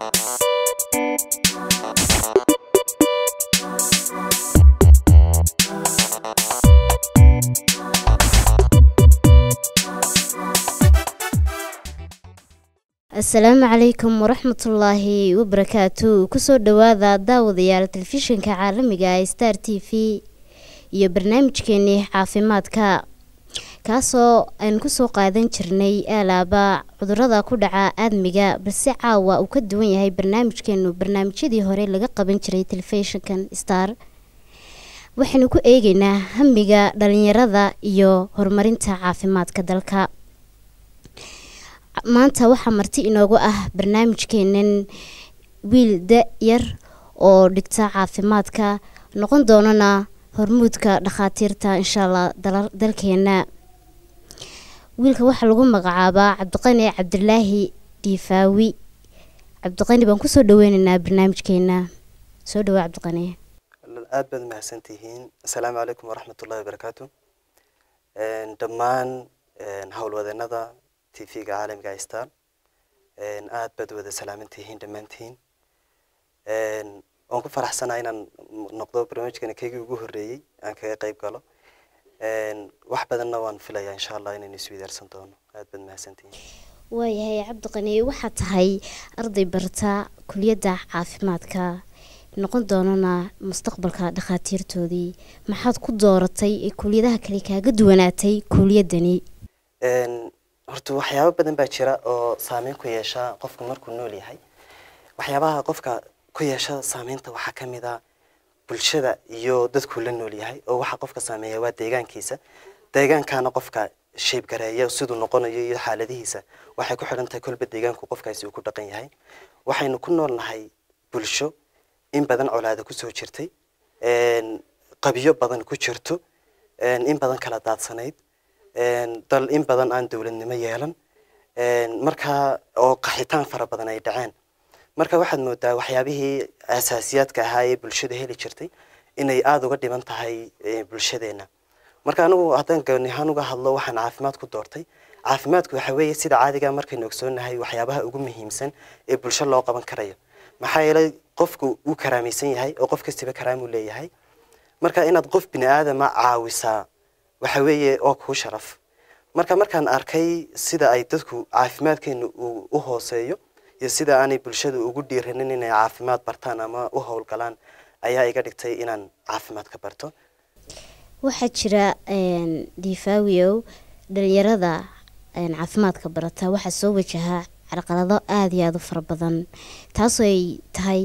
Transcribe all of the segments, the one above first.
asalaamu calaykum waraxmatullaahi wabarakaatu kusoo dhawaada daawadayaal telefishinka caalamiga ee star t v iyo barnaamijkeenii caafimaadka kaasoo aan kusoo qaadan jirnay aalaaba cudurada ku dhaca aadmiga balse caawa uu ka duwan yahay barnaamijkeenu barnaamijyadii hore laga qaban jiray telefishinkan star waxaynu ku eegeynaa hamiga dhalinyarada iyo horumarinta caafimaadka dalka maanta waxaa marti inoogu ah barnaamijkeenan wiil da-yar oo dhigta caafimaadka noqon doonana hormuudka dhakhaatiirta insha allah dalkeena wiilka waxaa lagu magacaabaa cabdiqani cabdilaahi diifaawi cabdiqani baan kusoo dhaweyneynaa barnaamijkeena soo dhawaa cabdiqani aad baad mahadsantihiin asalaamu calaykum waraxmatullahi wabarakaatu dhammaan howlwadeenada t v-ga caalamiga star aad baad wada salaamantihiin dhammaantiin waan ku faraxsanaa inaan noqdo barnaamijkani kaygii ugu horreeyey aan kaga qayb galo wax badanna waan filayaa insha allah inaynu isweydaarsan doono aad baad mahadsantihiin waayahay cabdiqani waxaa tahay arday barta kuliyadda caafimaadka noqon doonana mustaqbalka dhakhaatiirtoodii maxaad ku dooratay ee kuliyadaha kale kaaga duwanaatay kuliyadani horta waxyaabo badan baa jira oo saameyn ku yeesha qofka markuu nool yahay waxyaabaha qofka ku yeesha saameynta waxaa ka mid a bulshada iyo dadkuu la nool yahay oo waxa qofka saameeya waa deegaankiisa deegaankaana qofka sheebgareeya siduu noqonayo iyo xaaladihiisa waxay ku xidhan tahay kolba deegaanku qofkaasi uu ku dhaqan yahay waxaynu ku nool nahay bulsho in badan colaada kusoo jirtay qabiyo badan ku jirto in badan kala daadsanayd dal in badan aan dowladnimo yeelan markaa oo qaxitaan fara badan ay dhaceen marka waxaad moodaa waxyaabihii asaasiyaadka ahaa ee bulshada heli jirtay inay aada uga dhiban tahay bulshadeena marka anigu haddaan goonihaan uga hadlo waxaan caafimaad ku doortay caafimaadku waxa weeye sida caadiga markaynu ogsoonahay waxyaabaha ugu muhiimsan ee bulsho loo qaban karayo maxaa yeelay qofku wuu karaamaysan yahay oo qof kastiba karaamuu leeyahay marka inaad qof bini aadama caawisaa waxa weeye oo kuu sharaf marka markaan arkay sida ay dadku caafimaadkeenu uu u hooseeyo iyo sida aanay bulshada ugu dhiiranin inay caafimaad bartaan ama u howlgalaan ayaa iga dhigtay inaan caafimaad ka barto waxaa jira difaawiow dhalinyarada caafimaadka barata waxaa soo wajahaa carqalado aada iyo aada u fara badan taasoo ay tahay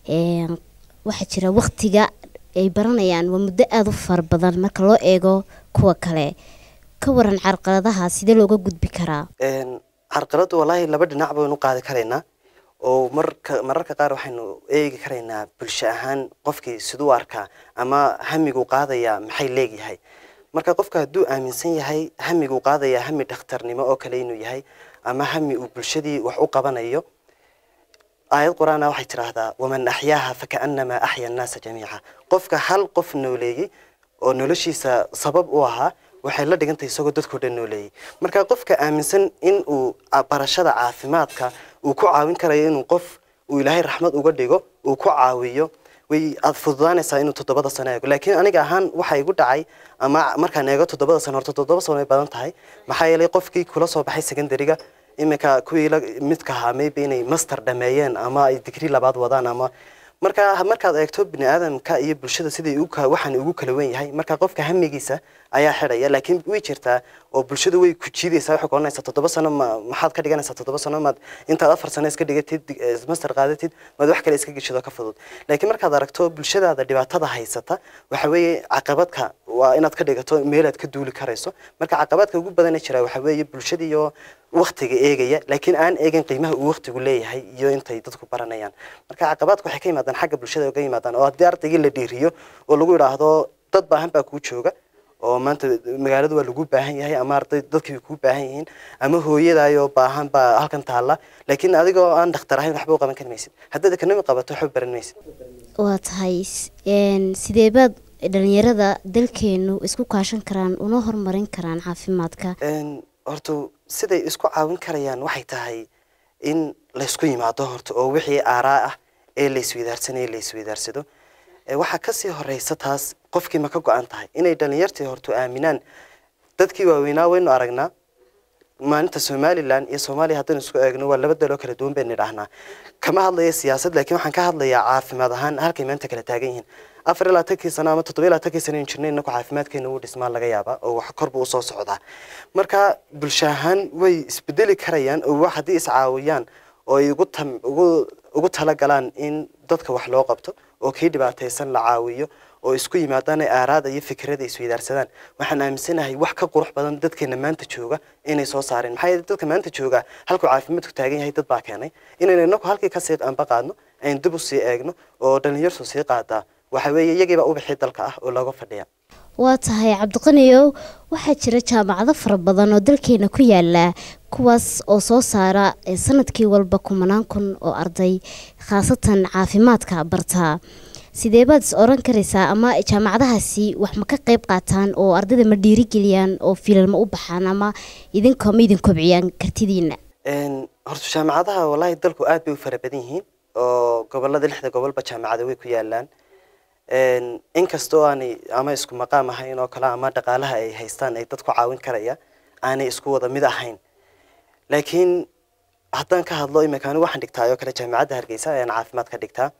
waxaa jira waktiga ay baranayaan waa muddo aada u fara badan marka loo eego kuwa kale ka waran carqaladaha sidee looga gudbi karaa carqaladu wallaahi laba dhinac baynu qaadi karaynaa oo marka mararka qaar waxaynu eegi karaynaa bulsho ahaan qofkii siduu arkaa ama hamiguu qaadaya maxay leegyahay marka qofka hadduu aaminsan yahay hamiguu qaadaya hami dhakhtarnimo oo kale inuu yahay ama hami uu bulshadii wax u qabanayo aayad qur-aana waxay tidhaahdaa waman axyaaha fakaanamaa axya annaasa jamiica qofka hal qof nooleeyey oo noloshiisa sabab u ahaa waxay la dhigantay isagoo dadkao dhan nooleeyey marka qofka aaminsan in uu barashada caafimaadka uu ku caawin karayo inuu qof uu ilaahay raxmad uga dhigo uu ku caawiyo way aad fududaanaysaa inuu toddobada sano eego laakiin aniga ahaan waxa igu dhacay ama markaan eego toddobada sano horta toddoba sano ay badan tahay maxaa yeelay qofkii kula soo baxay secondariga iminka kuwii midka ahaa maybe inay master dhameeyeen ama ay digri labaad wadaan ama marka markaad eegto bini aadamka iyo bulshada sidai waxaan ugu kala wen yahay marka qofka hamigiisa ayaa xidhaya laakiin way jirtaa oo bulshada way ku jiidaysaa waxay kuoranaysaa toddoba sano ma maxaad ka dhiganaysaa toddoba sano maad intaad afar sano iska dhigatid master qaadatid maad wax kale iska geshido ka fudud laakiin markaad aragto bulshadaada dhibaatada haysata waxa weeye caqabadka waa inaad ka dhigato meelaad ka duuli karayso marka caqabadka ugu badana jira waxa weeye bulshadiiyo waktiga eegaya laakiin aan eegin qiimaha uu waktigu leeyahay iyo intay dadku baranayaan marka caqabadku waxay ka yimaadaan xagga bulshada uga yimaadaan oo haddii ardaygii la dhiiriyo oo lagu yidhaahdo dad baahan baa kuu jooga oo maanta magaalada waa lagu baahan yahay ama arday dadkii way kuu baahan yihiin ama hooyadaayoo baahan baa halkan taalla laakiin adigoo aan dhakhtar ahayn waxba u qaban kari maysid haddaad economy qabato waxba baran maysid waa tahay sideebaad dhalinyarada dalkeenu isku kaashan karaan una horumarin karaan caafimaadka horta siday isku caawin karayaan waxay tahay in laysku yimaado horta oo wixii aaraa ah ee la isweydaarsanaya la isweydaarsado waxaa kasii horeysa taas qofkii ma ka go-an tahay inay dhalinyartii horta aaminaan dadkii waaweynaa waynu aragnaa maalinta somalilan iyo soomaaliya haddaynu isku eegno waa laba daloo kala duwan baynu idhaahnaa kama hadlaya siyaasad laakiin waxaan ka hadlayaa caafimaad ahaan halkay maanta kala taagan yihiin afar iyo labaatankii sano ama toddoba iyo labaatankii sano aynu jirnay inaku caafimaadkeena uu dhismaa laga yaabaa oo wax korba usoo socdaa marka bulsho ahaan way isbedeli karayaan oo wax haddii iscaawiyaan oo ay ugu tam ugu ugu talagalaan in dadka wax loo qabto oo kii dhibaataysan la caawiyo oo isku yimaadaan ay aaraada iyo fikrada isweydaarsadaan waxaan aaminsanahay wax ka qurux badan dadkeena maanta jooga inay soo saareen maxaa yeele dadka maanta jooga halkuu caafimaadku taagan yahay dad baa keenay inaynu inaku halkii kasii anba qaadno aynu dib usii eegno oo dhalinyartu sii qaadaa waxa weeye iyagiibaa ubixii dalka ah oo looga fadhiya waa tahay cabdiqaniyow waxaa jira jaamacado fara badan oo dalkeena ku yaala kuwaas oo soo saara sanadkii walba kumanaan kun oo arday khaasatan caafimaadka bartaa sidee baad is oran karaysaa ama jaamacadahaasi wax ma ka qeyb qaataan oo ardayda ma dhiirigeliyaan oo fiilal ma u baxaan ama idinka ma idin kobciyaan kartidiina horta jaamacadaha wallaahi dalku aad bay u fara badan yihiin oo gobolada lixda gobolba jaamacada way ku yaalaan inkastoo aanay ama isku maqaam ahayn oo kale ama dhaqaalaha ay haystaan ay dadku caawin karaya aanay isku wada mid ahayn laakiin haddaan ka hadlo imika anigu waxaan dhigtaa oo kale jaamacadda hargeysa ayaan caafimaad ka dhigtaa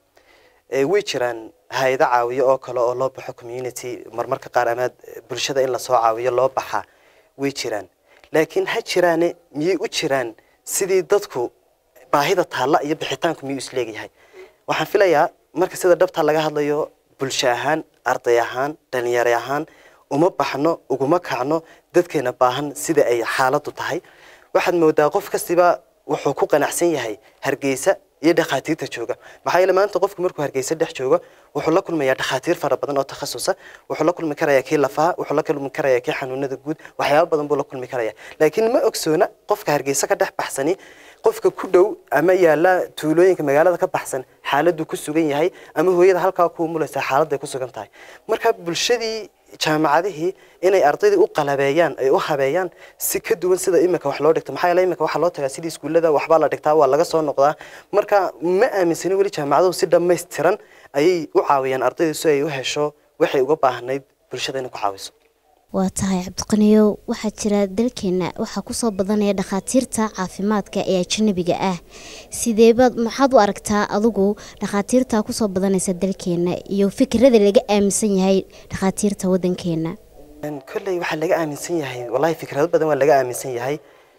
way jiraan hay-ado caawiyo oo kale oo loo baxo community marmarka qaar ama bulshada in lasoo caawiyo loo baxa way jiraan laakiin ha jiraane miyay u jiraan sidii dadku baahida taalla iyo bixitaanku miyuu isleegyahay waxaan filayaa marka sida dhabta laga hadlayo bulsho ahaan arday ahaan dhalinyaro ahaan uma baxno uguma kacno dadkeena baahan sida ay xaaladu tahay waxaad moodaa qof kastiba wuxuu ku qanacsan yahay hargeysa iyo dhakhaatiirta jooga maxaa yeele maanta qofku markuu hargeysa dhex joogo wuxuu la kulmayaa dhakhaatiir fara badan oo takhasusa wuxuu la kulmi karayaa kii lafaha wuxuu la kulmi karayaa kii xanuunada guud waxyaaba badan buu la kulmi karaya laakiin ma ogsoona qofka hargeysa ka dhex baxsani qofka ku dhow ama yaala tuulooyinka magaalada ka baxsan xaaladuu ku sugan yahay ama hooyada halkaa ku umulaysa xaaladday ku sugan tahay marka bulshadii jaamacadihii inay ardaydii u qalabeeyaan ay u habeeyaan si ka duwan sida imika wax loo dhigto maxaa yeele imika waxaa loo tagaa sidii iskuullada waxbaa la dhigtaa waa laga soo noqdaa marka ma aaminsani weli jaamacaduhu si dhammaystiran ayay u caawiyaan ardayda si ay u hesho waxay uga baahnayd bulshada inay ku caawiso waa tahay cabdiqaniyow waxaa jira dalkeena waxaa kusoo badanaya dhakhaatiirta caafimaadka ee ajanabiga ah sideebaad maxaad u aragtaa adigu dhakhaatiirta kusoo badanaysa dalkeena iyo fikirada laga aaminsan yahay dhakhaatiirta wadankeena kolley waxaa laga aaminsan yahay wallahi fikrado badan waa laga aaminsan yahay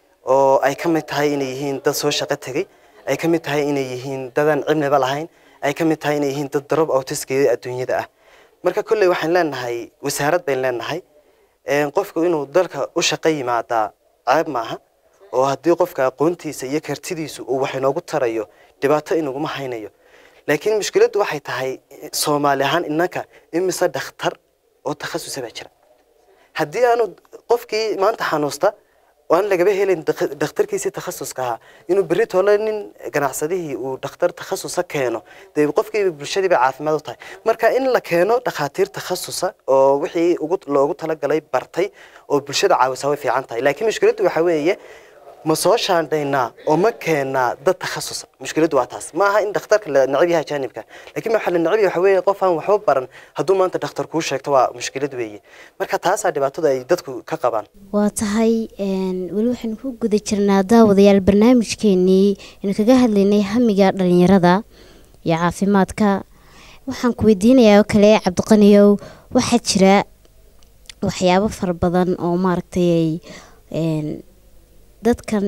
oo ay ka mid tahay inay yihiin dad soo shaqo tegey ay ka mid tahay inay yihiin dadaan cilmiba lahayn ay ka mid tahay inay yihiin dad darob awtiskeeda adduunyada ah marka kolley waxaan leenahay wasaarad bayn leenahay qofku inuu dalka u shaqo yimaadaa ceeb maaha oo haddii qofka aqoontiisa iyo kartidiisu uu wax inoogu tarayo dhibaato inaguma haynayo laakiin mushkiladdu waxay tahay soomaali ahaan innanka imise dhakhtar oo takhasusa baa jira haddii aanu qofkii maanta xanuusta aan lagaba helin dhakhtarkiisii takhasuska ahaa inuu berri tole nin ganacsadihii uu dhakhtar takhasusa keeno dee qofkiiba bulshadiiba caafimaad u tahay marka in la keeno dhakhaatiir takhasusa oo wixii ugu loogu talagalay bartay oo bulshada caawisa way fiican tahay laakiin mushkiladdu waxa weeye ma soo shaandhaynaa oo ma keenaa dad takhasusa mushkiladdu waa taas ma aha in dhakhtarka la necab yahay ajaanibka laakiin waxaa la necab yahay waxa weeye qof aan waxba baran hadduu maanta dhakhtar kuu sheegto waa mushkilad weeye marka taasaa dhibaatada ay dadku ka qabaan waa tahay weli waxaynu ku guda jirnaa daawadayaal barnaamijkeenii aynu kaga hadlaynay hamiga dhalinyarada iyo caafimaadka waxaan ku weydiinayaa oo kale cabdiqaniyow waxaa jira waxyaabo fara badan oo maaragtay dadkan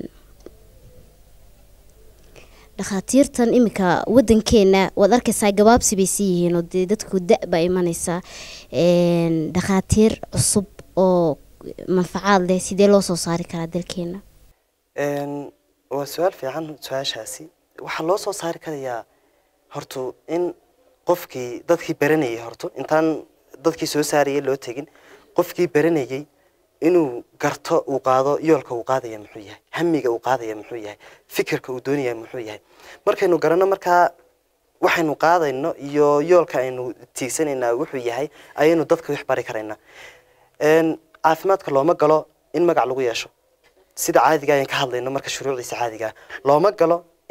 dhakhaatiirtan iminka wadankeena waad arkaysaa gabaabsi bay sii yihiin oo dee dadku da- baa imanaysaa dhakhaatiir cusub oo manfacaad leh sidee loo soo saari karaa dalkeena waa su-aal fiican su-aashaasi waxaa loo soo saari karayaa hortu in qofkii dadkii baranayay horto intaan dadkii soo saarayay loo tegin qofkii baranayay inuu garto uu qaado yoolka uu qaadaya muxuu yahay hamiga uu qaadaya muxuu yahay fikirka uu doonaya muxuu yahay markaynu garanno markaa waxaynu qaadayno iyo yoolka aynu tiigsanaynaa wuxuu yahay ayaynu dadka wax bari karaynaa caafimaadka looma galo in magac lagu yeesho sida caadiga ayaan ka hadlayno marka shuruucdiisa caadigaa looma galo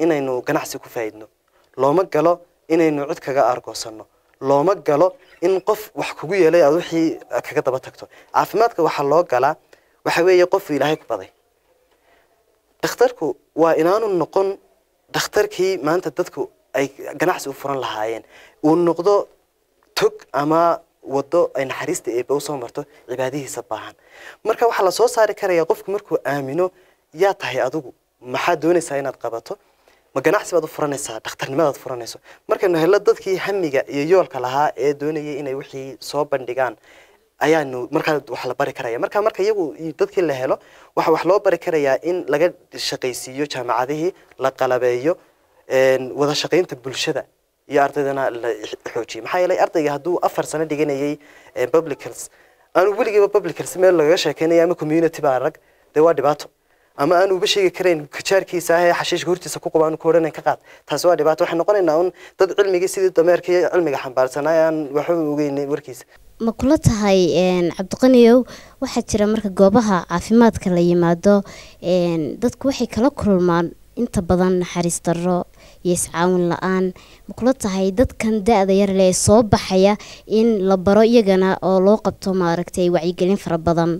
inaynu ganacsi ku faa'iidno looma galo inaynu cid kaga argoosanno looma galo in qof wax kugu yeelay aad wixii kaga daba tagto caafimaadka waxaa loo galaa waxa weeye qofuu ilaahay ku baday dhakhtarku waa inaanu noqon dhakhtarkii maanta dadku ay ganacsi u furan lahaayeen uu noqdo tog ama wado ay naxariista eeba usoo marto cibaadihiisa baahan marka waxaa lasoo saari karaya qofku markuu aamino yaa tahay adigu maxaad doonaysaa inaad qabato ma ganacsi baad u furanaysaa dhakhtarnimadaad furanayso markaynu hello dadkii hamiga iyo yoolka lahaa ee doonayay inay wixii soo bandhigaan ayaanu markaa wax la bari karaya marka marka iyagu dadkii la helo waxa wax loo bari karayaa in laga shaqaysiiyo jaamacadihii la qalabeeyo wada shaqaynta bulshada iyo ardaydana la xoojiyo maxaa yeelay ardayga hadduu afar sano dhiganayay public health aanu weligiiba public health meel lagaga sheekeynaya ama community baa rag dee waa dhibaato ama aanu uba sheegi karayn kajaarkiisa ah ee xashiishka hortiisa ku qaba aanu ka odhanayn ka qaad taasi waa dhibaato waxay noqonaynaa un dad cilmigii sidii dameerkii cilmiga xambaarsanaa aan waxba ogeynin warkiisa ma kula tahay cabdiqaniyow waxaa jira marka goobaha caafimaadka la yimaado dadku waxay kala kulmaan inta badan naxariis darro iyo iscaawin la-aan ma kula tahay dadkan da-da yar le soo baxaya in la baro iyagana oo loo qabto maaragtay wacyigelin fara badan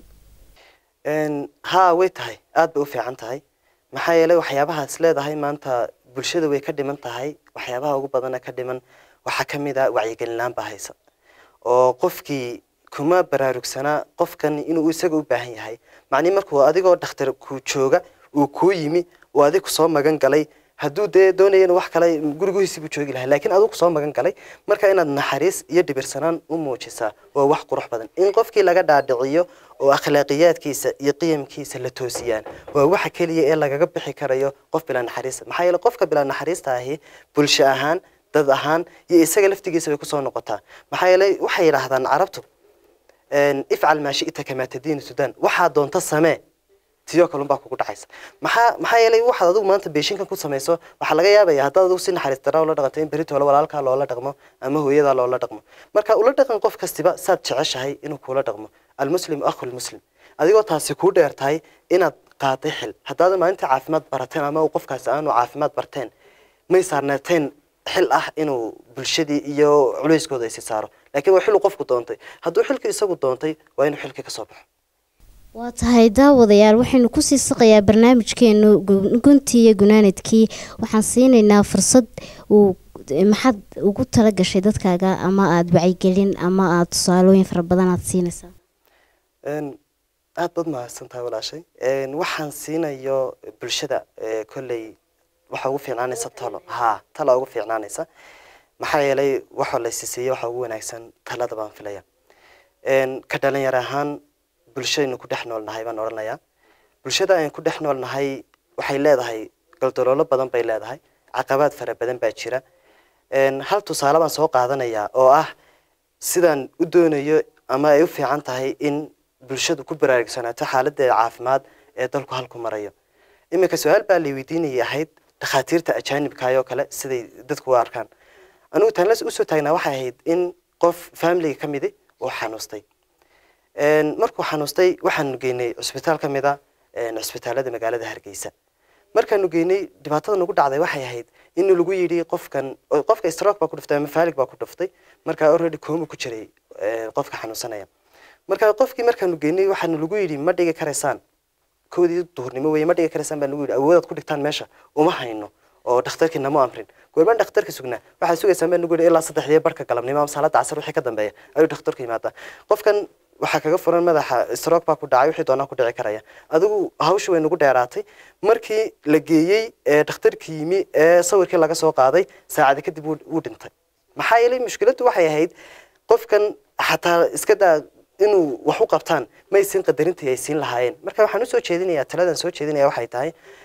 haa way tahay aada bay u fiican tahay maxaa yeelay waxyaabahaas leedahay maanta bulshada way ka dhiman tahay waxyaabaha ugu badana ka dhiman waxaa ka mid a wacyigelinlaan baa haysa oo qofkii kuma baraarugsanaa qofkan inuu isaga u baahan yahay macnii markuu adigoo dhakhtar ku jooga uu kuu yimi uu adig kusoo magan galay hadduu dee doonaya in wax kale gurigihiisii buu joogi lahaa laakiin adigu kusoo magan galay marka inaad naxariis iyo dhibirsanaan u muujisaa waa wax qurux badan in qofkii laga dhaadhiciyo oo akhlaaqiyaadkiisa iyo qiyamkiisa la toosiyaan waa waxa keliya ee lagaga bixi karayo qof bilaa naxariista maxaa yeele qofka bilaa naxariista ahi bulsho ahaan dad ahaan iyo isaga laftigiisa bay kusoo noqotaa maxaa yeelay waxay yidhaahdaan carabtu ifcal maa shi'ta kamaa tadiinu sudan waxaa doonta samee tiyoo kalun baa kugu dhacaysa maxaa maxaa yeelay waxaad adigu maanta beeshinkan ku samayso waxaa laga yaabaya haddaad adigu si naxariis daraa ula dhaqato in beritoola walaalkaa loola dhaqmo ama hooyadaa loola dhaqmo marka ula dhaqan qof kastiba saad jeceshahay inuu kuula dhaqmo almuslimu akhu lmuslim adigoo taasi kuu dheer tahay inaad qaaday xil haddaadan maalinta caafimaad barateen ama qofkaasi aanu caafimaad barteen may saarnaateen xil ah inuu bulshadii iyo culayskooda isi saaro laakiin waa xiluu qofku doontay hadduu xilka isagu doontay waa inuu xilkii kasoo baxo waa tahay daawadayaal waxaynu kusii saqayaa barnaamijkeenu guntii iyo gunaanadkii waxaan siinaynaa fursad uu maxaad ugu tala gashay dadkaaga ama aada wacyigelin ama aada tusaalooyin fara badan aada siinaysaa aada baad mahadsantahay walaashay waxaan siinayo bulshada kolley waxa ugu fiicnaanaysa talo haa tala ugu fiicnaanaysa maxaa yeelay waxa la isisiiya waxa ugu wanaagsan talada baan filaya ka dhalinyar ahaan bulshadaynu ku dhex nool nahay baan odhanayaa bulshada aynu ku dhex nool nahay waxay leedahay galdaloolo badan bay leedahay caqabaad fara badan baa jira hal tusaale baan soo qaadanayaa oo ah sidaan u doonayo ama ay u fiican tahay in bulshadu ku baraarugsanaato xaaladeeda caafimaad ee dalku halku marayo iminka su-aal baa lay weydiinayay ahayd dhakhaatiirta ajaanibkaayoo kale siday dadku u arkaan anigu taanlas usoo taagnaa waxay ahayd in qof familiga ka midi uu xanuustay markuu xanuustay waxaanu geynay cusbitaal ka mid a cusbitaalada magaalada hargeysa markaanu geynay dhibaatada nagu dhacday waxay ahayd in lagu yidhi qofkan qofka stroke baa ku dhuftay ama faalig baa ku dhuftay markaa already kooma ku jiray qofka xanuunsanaya marka qofkii markaanu geynay waxaanu lagu yidhi ma dhigi karaysaan koodii duhurnimo weye ma dhigi karaysaan baa lagu yidhi awoodaad ku dhigtaan meesha uma hayno oo dhakhtarkii nama amrin goormaan dhakhtarka sugnaa waxaad sugaysaan baa nagu yidhi ilaa saddexdii barka galabnimo ama salaada casar wixii ka dambeeya ayuu dhakhtarku yimaadaa qofkan waxaa kaga furan madaxa stroke baa ku dhacay wixii doonaa ku dhici karaya adigu hawsha way nagu dheeraatay markii la geeyey ee dhakhtarkii yimi ee sawirkii laga soo qaaday saacada kadib wuu dhintay maxaa yeelay mushkiladdu waxay ahayd qofkan xataa iska daa inuu wax u qabtaan may siin qadarintii ay siin lahaayeen marka waxaan usoo jeedinayaa taladan soo jeedinaya waxay tahay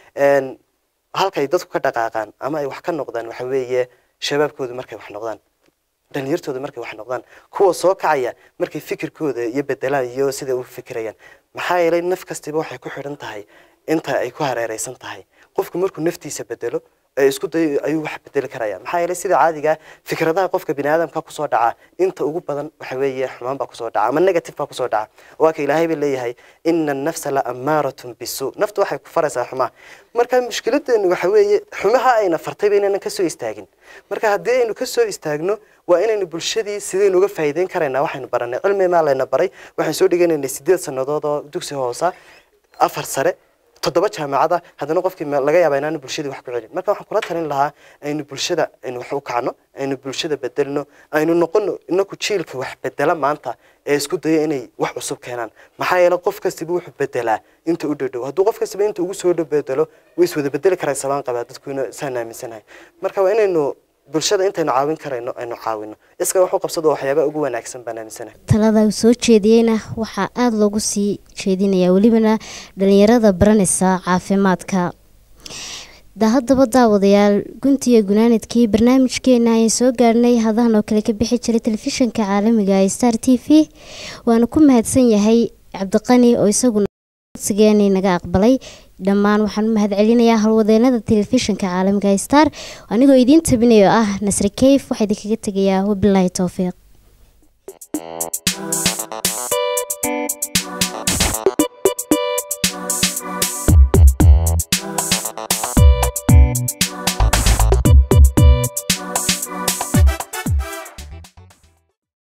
halkay dadku ka dhaqaaqaan ama ay wax ka noqdaan waxa weeye shabaabkoodu markay wax noqdaan dhalinyartooda markay wax noqdaan kuwa soo kacaya markay fikirkooda iyo bedelaan iyo sida u fikirayaan maxaa yeelay naf kastiba waxay ku xidhan tahay inta ay ku hareereysan tahay qofku markuu naftiisa bedelo ee isku dayo ayuu wax bedeli karaya maxaa yeelay sida caadiga fikradaha qofka bini aadamka kusoo dhaca inta ugu badan waxa weeye xumaan baa kusoo dhaca ama negative baa kusoo dhaca waa ka ilaahay baa leeyahay ina annafsa la amaaratun bisu naftu waxay ku faraysaa xumaa marka mushkiladeenu waxa weeye xumaha ayna fartay ba inaynan kasoo istaagin marka haddii aynu kasoo istaagno waa inaynu bulshadii sidaynu uga faa'iideyn karaynaa waxaynu baranay cilmi maa layna baray waxaan soo dhiganaynay sideed sannadood oo dugsi hoosa afar sare toddoba jaamacada haddana qofkii laga yaaba inaanu bulshadii wax ku celin marka waxaan kula talin lahaa aynu bulshada aynu wax u kacno aynu bulshada bedelno aynu noqono inaku jiilka wax bedela maanta ee isku dayo inay wax cusub keenaan maxaa yeele qof kastiba wuxuu bedelaa inta u dhadhow hadduu qof kastiba inta ugu soo dhow bedelo way iswada bedeli karaan sabaan qabaa dadkuna saan aaminsanahay marka waa inaynu bulshada intaynu caawin karayno aynu caawino iska wax u qabsado waxyaabaha ugu wanaagsan baan aaminsanahay talada uu soo jeediyeyna waxaa aada loogu sii jeedinayaa welibana dhalinyarada baranaysa caafimaadka da haddaba daawadayaal guntiga gunaanadkii barnaamijkeena ayaan soo gaarhnay hadahan oo kale ka bixi jiray telefishinka caalamiga ee star t v waana ku mahadsan yahay cabdiqani oo isaguna codsigeeni naga aqbalay dhammaan waxaan u mahad celinayaa howlwadeenada telefishinka caalamiga ee star anigoo idiin tabinayo ah nasri keyf waxaa idinkaga tegayaa wabilaahi towfiiq